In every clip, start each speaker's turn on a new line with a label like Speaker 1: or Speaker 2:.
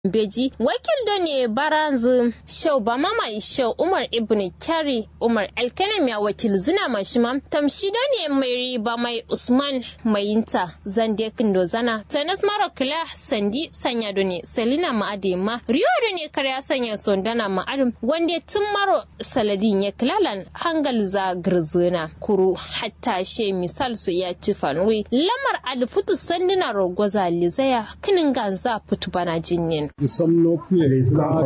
Speaker 1: beji wakil da ne baranzu shau ba mama shau umar ibn kyari umar alkanem ya wakil zina mashima tamshi da ne mai riba mai usman mayinta zande kindo zana tanas mara kila sandi sanya da ne selina ma'ade ma riyo da ne karya sanya sondana ma'adum wanda tun maro saladin ya kilalan hangal za girzina kuru hatta she misal su ya ci fanwi lamar alfutu sandina rogwaza lizaya kinin ganza fitu bana jinnin
Speaker 2: somno kuye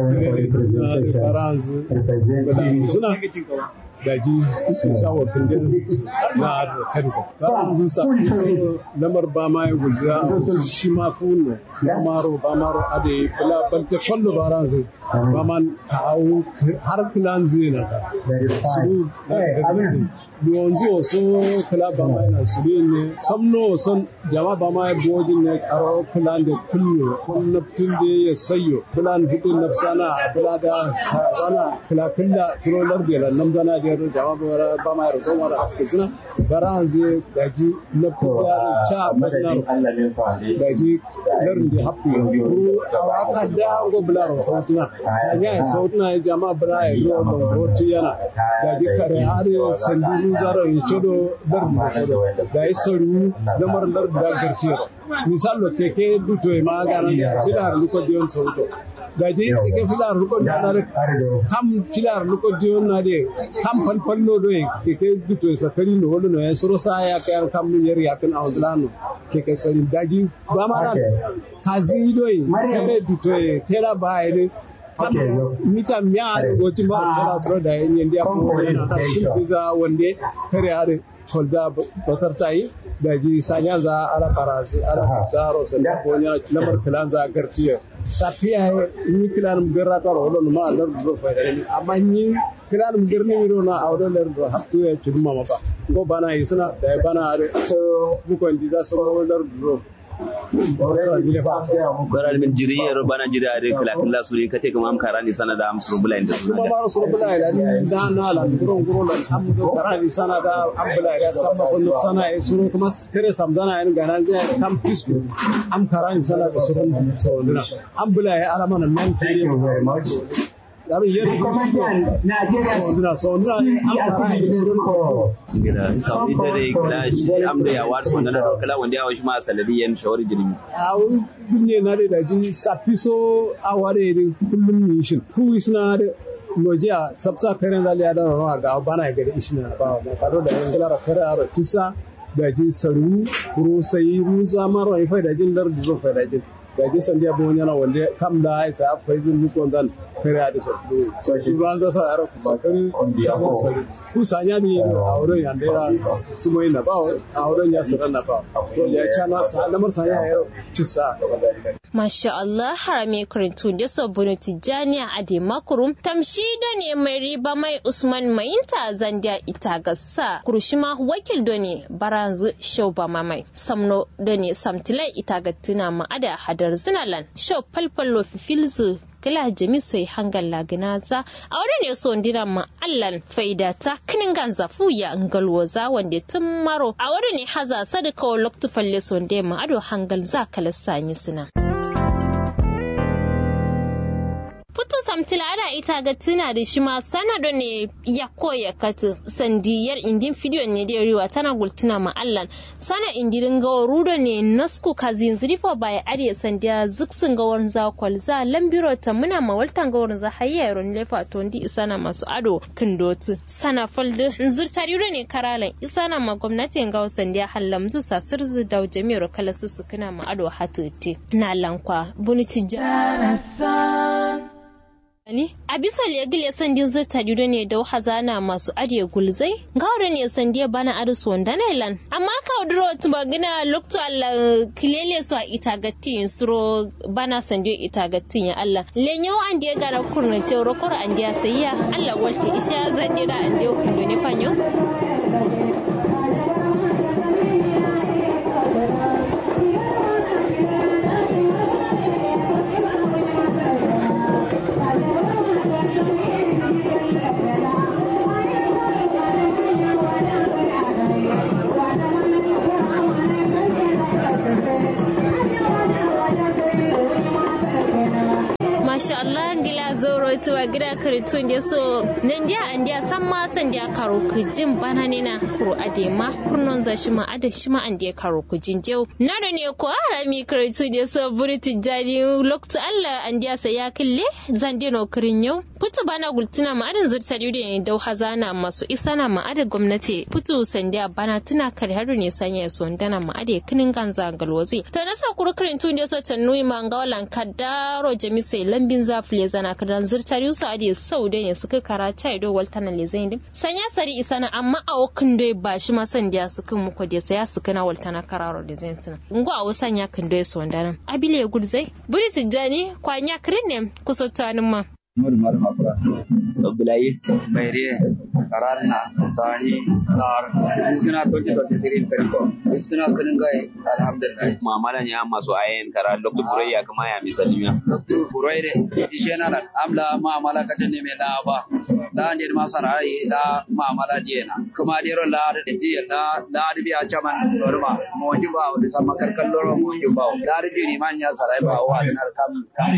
Speaker 2: baranzu suna daji sun sha wa kundin na da kanka baranzu sa lamar ba ma ya gulza shi ma funo maro ba maro ade kula balta fallo baranzu ba man kawo har kilan zina ka su yonzi wasu kula ba ma yana su ne samno son jama ba ma ya bojin ne karo kilan da kullu kun naftun da ya sayo kilan hudun nafsana kula da wana kula killa trolar da lan nan dana da jama ba ba ma ya roƙon wara aske suna bara hanzu daji naftun da cha masna daji larin da hafu ko aka da go bularo sautuna sanya sautuna jama bra ya go roti yana daji kare har sandu zaro ya cedo dar mu cedo da isaru lamar dar da gartiro misalo keke duto e magana filar luko dion sauto gaji keke filar luko dion kam filar luko dion na de kam pan panno do e keke duto e sakari no wodo no e soro sa ya kan kam no yeri yakin awzlano keke sori daji ba mara kazi do e keke duto e tera ba e mita miya da goti ma tana tsoro da yin yanda ya kuma yana da shi biza wanda kare are holda basar ta yi da ji sanya za ara farasi ara zaro sa da ko nya lamar kilan za gartiya safiya ni kilan garra ta rolo ma lar do fa da ni amma ni kilan girni ro na awdo lar do hattu ya chuma maka go bana isna da bana are ko bukon ji za su lar do
Speaker 3: baral min jiri yero bana jiri are kala kala suri kate kam am karani sana da am suru bulai da
Speaker 2: kuma maro suru bulai da da na la guron guron da am do karani sana da am bulai da sabba sun sana e suru kuma kare samdana en ganan je kam pisku am karani sana da suru saudina am bulai ala mana nan ke yaron yer saudina saudina am karani suru
Speaker 3: gida kam ita dai kala shi am da ya war so nan kala wanda ya washi ma saladiyan shawari jirmi
Speaker 2: awu dunne na da ji safiso a ware da kullum ni shin ku isna da lojiya sabsa karen zali ya da rawa ga bana ga isna ba ma kado da yan galara kare aro kisa da ji saru kuro sai mu zamar wa fa da jin dar da fa da jin da ji san dia bon yana wanda kam da ai sa fa zin mu kon dan kare da so to shi ran da sa aro ba kan sabon saru ku sanya ni a wurin yandera su mai na ba a wurin ya sanar na ba to ya cana sa lamar sanya ya cisa
Speaker 1: Masha Allah harame karantu da sabbin tijjani a ade makurum tamshi da ne mai riba mai Usman Mayinta zandiya ita gassa kurushima wakil da ne baranzu shauba mamai samno da ne samtilai ita gattuna ma'ada hadar zinalan shau falfallo fifilzu kila jami soy hangal laginaza a wurin ne so ndira ma allan faida ta kinin ganza fuya ngalwoza wanda tun maro a wurin ne haza sadaka wa loktu falle so ma ado hangal za kala sanyi suna. Putu samtila ada ita ga tuna da shi ma sana da ne ya koya katu sandiyar indin fidiyo ne da riwa tana gultuna ma allan sana indirin ga rudo ne nasku kazin zrifo bai ariya sandiya ziksin ga warin za kwalza lambiro ta muna mawaltan ga warin za hayya yaron lefa to ndi isana masu ado kindotu sana faldu zirtari ne karalan isana ma gwamnatin ga sandiya hallamzu sasirzu da jami'ar kalasu su kana ma ado hatuti na lankwa bunitija Ani, a bisa legil ya sandi zata judo ne da hazana masu adiye gulzai, gawar ne sandi bana arisu wanda na ilan. Amma ka waduro wata magana lokto Allah kilele su a itagatin suro bana sandi itagatin ya Allah. Lenyo an diya gara kurna te rokor an diya sayya Allah walta isha zan dira an diya kundo ne fanyo. masha Allah gila zoro tuwa gida karitun da so nan dia an dia san ma san dia karo ku jin bana ne na kuro ade ma kurnon za shi ma ade shi ma an dia karo ku jin jau na da ne ko ara mi karitun da so buri tijani loktu Allah an dia sa ya kille zan dia no kirin yau putu bana gultuna ma adin zurta da ne dau hazana masu isana ma ade gwamnati putu san dia bana tuna kare haru ne sanya so ndana ma ade kinin ganza galwazi to na sa kuro karitun da so tanui ma ngawalan kadaro jamisai lambin zafile zana kadan zirtar yusu adi sau da ne suka karata ido waltana le zain dim sanya sari isana amma a wakin doi ba shi ma san dia suka muku da saya suka na waltana kararo da zain suna ngo a wasan ya kan doi su wanda nan abile gudzai buri tijjani kwanya kirin ne kusa tanin ma
Speaker 4: Nur mar mafra. Abdullahi Bayre Karanna Sani Nar Iskina 2023 Periko Iskina Kanungai Alhamdulillah
Speaker 3: Mu'amalan ya masu ayen kara lokto burayya kama ya misalnya.
Speaker 4: Doktor Buraire Ishena nan amla mu'amala kajan ne mai da ba da ne ma sarai da mu'amala diena kuma dero la da diya da da biya chaman norma mo juba da sama karkan loro mo juba da da ni man ya sarai ba wa da kam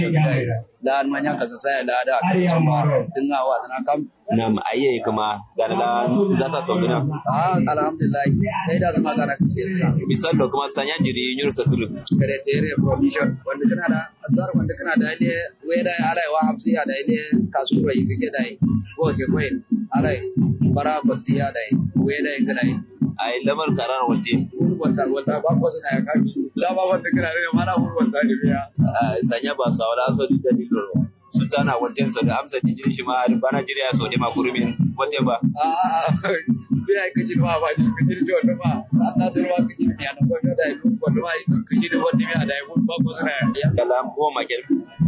Speaker 4: da man ya kasa sai da da kuma dinga wa da kam
Speaker 3: Nam ayye kuma ganala za ta tongina.
Speaker 4: ah alhamdulillah sai da zama kana kace
Speaker 3: Misal da kuma sanya jiri yur sakulu.
Speaker 4: kare tere provision wanda kana da azar wanda kana da ile weda ala wa hamsi ya da ile kasuro yi kake da ko ke koyi ala bara balliya da weda yi gana
Speaker 3: Ai lamar karar waje.
Speaker 4: wanda wanda ba ko suna ya kafi da ba wanda kana da mana wanda ne biya
Speaker 3: Sanya ba sa wala so da dalilo. Sultana wajen sa da amsa jiri shi ma bana jiri ya so da makurumin wajen ba.
Speaker 4: ah biya kaji ma ba ji kaji jo da ma Allah da ruwa kaji ne an ko da yi ko da yi sun kaji da wanda ya da yi ba ko suna ya
Speaker 3: Kala ko makel.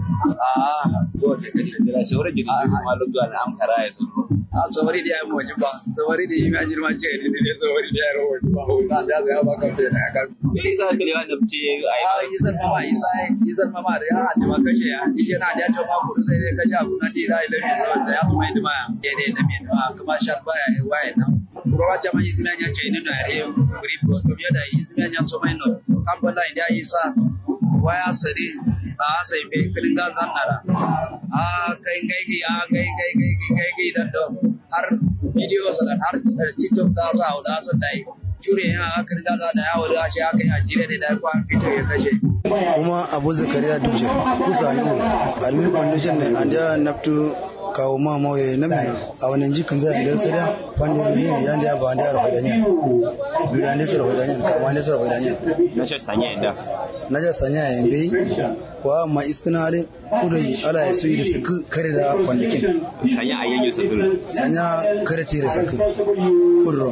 Speaker 4: ah ko ke kaji
Speaker 3: Da shawara jiri kuma lokto an am kara ya so.
Speaker 4: a sawari da ya mu wajen ba sawari da yi ma jirma ce da ne sawari da ya rawo ba ba da ya ba kan da ya kan
Speaker 3: Me yasa kare wa nabti ai
Speaker 4: a izar mama isa izar mama da ya hadi ma kashe ya ishe na da ta ma ku sai dai kashe abu na di da ile ne sai ya kuma yi ma ya dai da me ma kuma shan baya ya waye na kuma jama izina nya ce ne da ya kuri ko to ya da izina nya so mai no kan bala da isa waya sare a sai be kilin ga zannara a kai kai ki a kai kai kai kai kai dan do har video sa har tiktok da za a da so dai jure ya aka riga za da yawo da shi aka yi a jire ne da kwan fito ya kashe
Speaker 5: kuma abu zakariya dubje kusa yi almi foundation ne an da naftu kawo ma mawaye na mena a wani jikin zai da sada wanda ne ya da ba da rafa da ne bidan da rafa da ne kama da rafa da ne
Speaker 3: na shi sanya inda.
Speaker 5: na ja sanya ya bai kwa ma iskina ne kudai ala ya suyi da su kare da kwandakin
Speaker 3: Sanya ayyan yu sakulu.
Speaker 5: sanya kare tere sakin kudro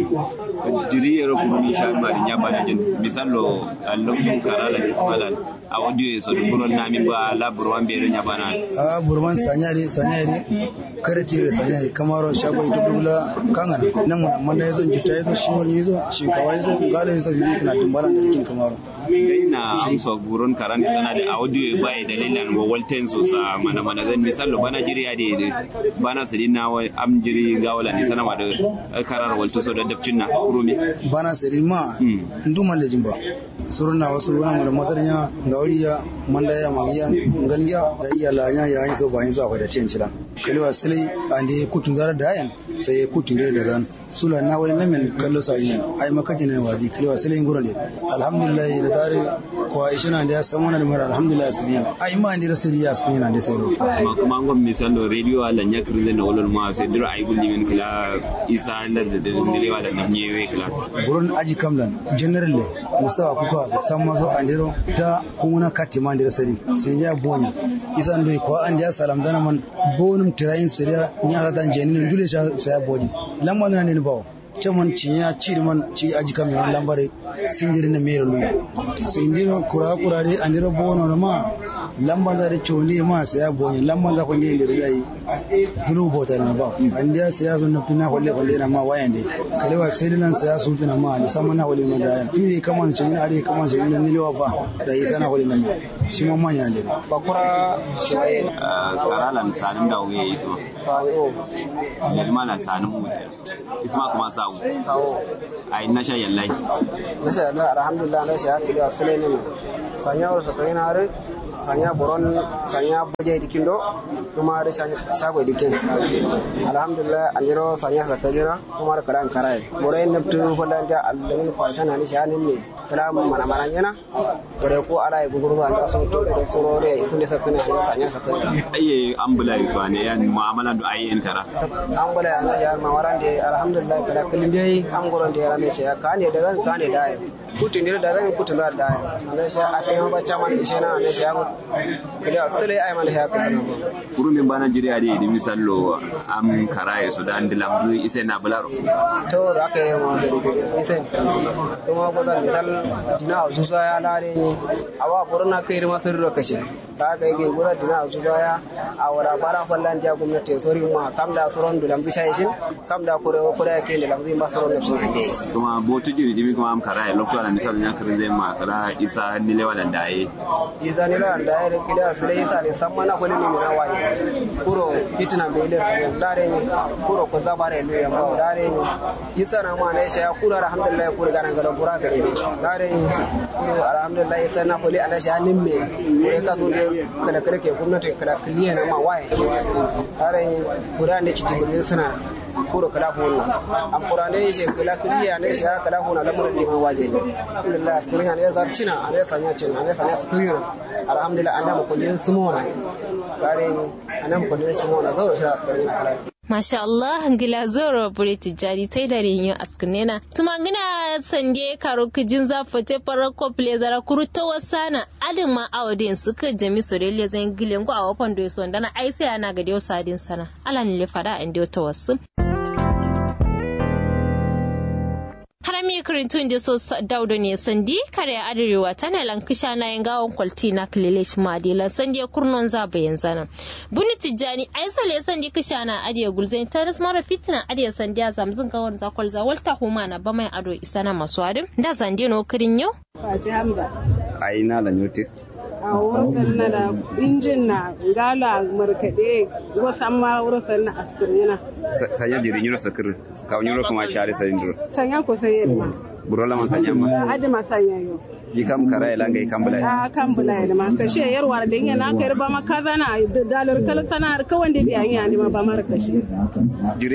Speaker 3: Jiri ya rufu ni sha mari nya bana jin. Misalo lokacin karala ismalan. A audio ya so buron na min ba labur wan bere nya bana.
Speaker 5: a burman sanya ne sanya ne kare tere sanya ne kamaro shago ita dubula kangana nan mun amma da yazo jita yazo shi wani yazo shi kawai yazo galo yazo bibi kana dumbalan da rikin kamaro
Speaker 3: Dai na amsa buron karan da sana da audio ba ya dalilan wa walten so sa mana mana zan misalo bana jiri ya de bana sidin na wa am jiri gawala ni sana ma da karar walto so da dabcin na rumi.
Speaker 5: bana sari ma
Speaker 3: Mm.
Speaker 5: nduma lejin ba suruna wasu ruwa mala masarnya gauriya manda ya magiya ngalya da iya lanya ya yin so ba yin so akwai da tiyan cira kalwa sile ande kutun zara da yan sai kutun da zan sula na wani namin kallo sariyan ai makaji ne wadi kalwa sile ngoro ne alhamdulillah da dare ko aisha na da ya san wannan mara alhamdulillah sariyan ai ma ande rasiriya sun yana da sai
Speaker 3: ma kuma ngon misalo radio ala nya kirle na wolol ma se dira ay gulli min kila isa lar da dile wala na nyewe kila
Speaker 5: gurin aji kamlan general mustawa kuka san mazo andiro ta kuna kati ma andiro sari sai ya bonya isan doi ko an ya salam dana man bonum tirayin sariya nya ga dan jenin dule sha sai ya boni lamma na ne bawo caman ci ya ci man ci aji kamlan lambare singiri na mero luya singiro kura kura de andiro bono no ma lamba da re choni ma sai ya bonya lamba da ko ne ndiro dai dulu botal na ba andiya sai ya zo na tuna kwalle kwalle na ma wayan dai kalewa sai dinan sai ya su tuna ma da sama na kwalle na da tuni kaman sai yin are kaman sai yin nilewa ba da yi sana kwalle na shi ma manya ne
Speaker 4: bakura shiwaye
Speaker 3: karalan sanin da wuye isma
Speaker 4: sawo
Speaker 3: yalma na sanin mu isma kuma sawu
Speaker 4: sawo
Speaker 3: ay na sha yallai
Speaker 4: nasha Allah alhamdulillah nasha ya kida fulani ne sanya wasu kai na are
Speaker 6: sanya boron sanya boje dikindo kuma da shago dikin alhamdulillah anjiro sanya sakajira kuma da karan karai borai nabtu holan da allamin fashan ani shanin ne kala mana mana yana bore ko ala e guguru ba so to da sorore sun da sakana sanya sakajira
Speaker 3: ayye ambula yi fa ne yan mu'amala da ayyen tara
Speaker 6: ambula ya ya ma waran da alhamdulillah kala kullun dai an goron da ya ne sai ka ne da zan ka ne da kutin da da zan kutin da da ne sai a kai ba chama ne sai na ne sai an kida sele ay man ya ka
Speaker 3: kuru min bana jiri ade di misallo am karaye so dan dilam zu ise na bularo
Speaker 6: to da aka yi ma da ise kuma ko da misal dina zuza ya lare ni awa burna kai ma sirro kashe da aka yi gura dina zuza ya a wara bara fallan ja gwamnati sori ma kam da suron dulam zu shayin kam da kure kure ke da lamzi ma suron nafsin ande
Speaker 3: kuma botu jiri dimi kuma am karaye lokto ala misal nya kare zai ma kara isa ni lewa da daye
Speaker 6: isa ni lewa da daye da kida sire isa ne san mana kulli ni na waye kuro fitina be le dare ni kuro ko zabare lu ya ma dare ni isa na ma ne sha kura alhamdulillah kura ganan galan kura gare ni dare ni kuro alhamdulillah isa na kulli ala sha nimme kure ka so kala kare ke gwamnati kala kliye na ma waye dare ni kura ne cikin gurbin suna kuro kala hona am qur'ane she kala kliya ne she kala hona lamarin diman waje alhamdulillah askirin ne zarcina ne sanya cin ne sanya askirin alhamdulillah anda mu kullin sumona kare ni anan kullin sumona zo shi askirin kala
Speaker 1: Masha Allah ngila zoro bure tijari tai da rinyo askunena tuma ngina sande karo kijin za fate farar kople zara kuru ta wasana adin ma awadin suka jami sorele zan gilen go a wafan do so ndana ai sai ana ga dio sadin sana ala ni le fada an dio ta wasu harami kirintun da so daudo ne sandi kare arewa tana lankisha na yin gawon kwalti na kilelesh madila sandi kurnon za bayan zana buni tijjani ai sale sandi kisha na adiya gulzain ta ras mara fitina adiya sandi a zamzin gawon zakwal za walta huma na ba mai ado isa na masu adin da zandi no kirin yau
Speaker 7: Fati Hamza.
Speaker 3: ai na la nyote
Speaker 7: A wurin na da injin na gala markaɗe wasan ma wurin na askirina.
Speaker 3: sanya jiri nyuro sakir ka nyuro kuma share sayindro
Speaker 7: Sanya ko sai yadda.
Speaker 3: burola man sanya ma
Speaker 7: Adi ma sanya yau.
Speaker 3: yi kam karaye langa yi kam bula
Speaker 7: A kan bula ya ma kashe yarwa da yin na kai ba ma kaza na dalar kala sana kawai da biyan ya ne ma ba mara kashe.
Speaker 3: jiri